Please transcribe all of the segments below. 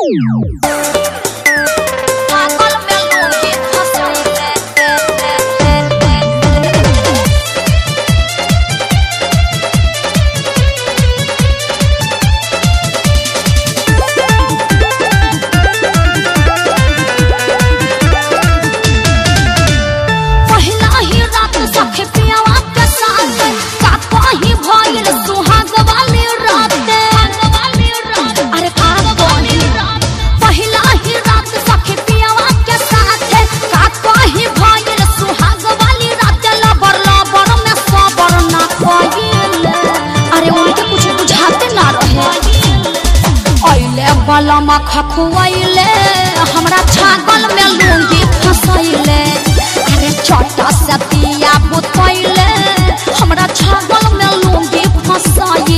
पागल में लूंगी फंसैले पहिला ही रात सखे पियावा के साथ का कहीं भइल सुहाग वाली रात अरे का बोली पहिला ही रात सखे पियावा के साथ का कहीं भइल सुहाग वाली रात लबर लबर में सबर ना कइल अरे उनके कुछ बुझाते ना रहे अइले बलमा खखुआइले हमरा छागल में लूंगी फसैले अरे छोटा से दिया बुतैले हमरा छागल में लूंगी फसैले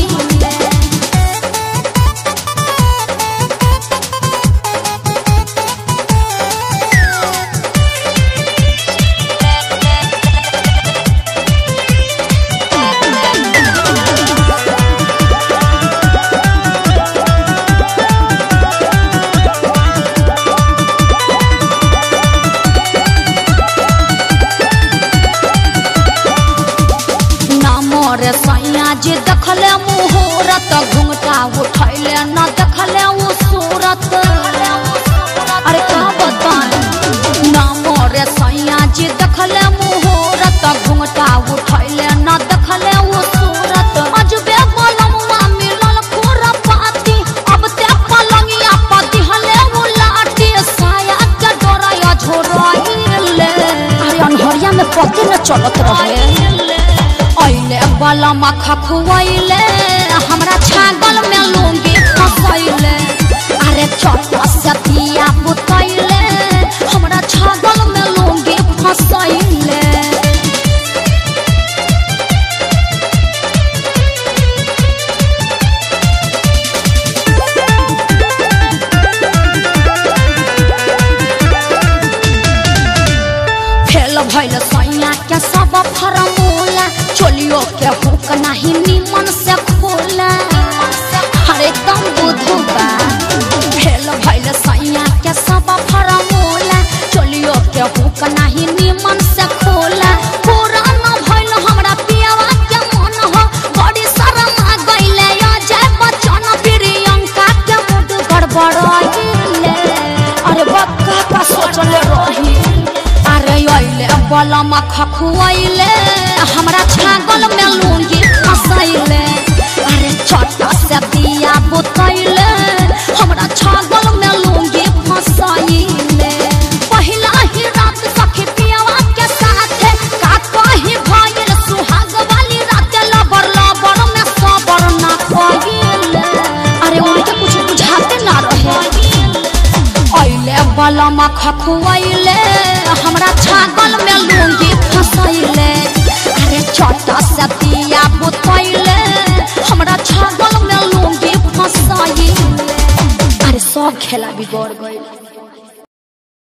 ना मोरे सैया जे देखले मुहूर्त घुंघटा उठैले न देखले उ सूरत अरे का बताएं ना मोरे सैया जे देखले मुहूर्त घुंघटा उठैले न देखले उ सूरत अजबे बलमुआ मिलल खोर पाती अब ते पलंगिया पति हले उ लाठी साया के डोरा झोराइले अरे अनहरिया में पति न चलत रहे अइले बलमा खखुआइले हमरा छागल में लूंगी फसैले अरे छोटा से दिया बुतैले हमरा छागल में लूंगी फसैले फेल भइल सैया के सब फरमूला चोलियो के हुक नाही निमन से खोला हरे कम बुधु बा फेल भइल सैया के सब फरमूला चोलियो के हुक नाही निमन से खोला पूरा न भइल हमरा पियावा के मन हो बड़ी शरम आ गइले अजय बच्चन प्रियंका के मुड गड़बड़ाइले अरे बक्का का सोचले रही अरे अइले बलमा खखुआइले हमरा छागल में लूंगी फसैले अरे छोटा से दिया बुतैले हमरा छागल में लूंगी फसैले पहिला ही रात सखी पियावा के साथ का कहीं भइल सुहाग वाली रात लबर लबर में सबर ना कइले अरे उनके कुछ बुझाते ना रहे अइले बलमा खखुआइले हमरा छागल में लूंगी फसैले अरे छोटा से दिया बुतैले हमरा छागल में लूंगी फसैले अरे सब खेला बिगड़ गइल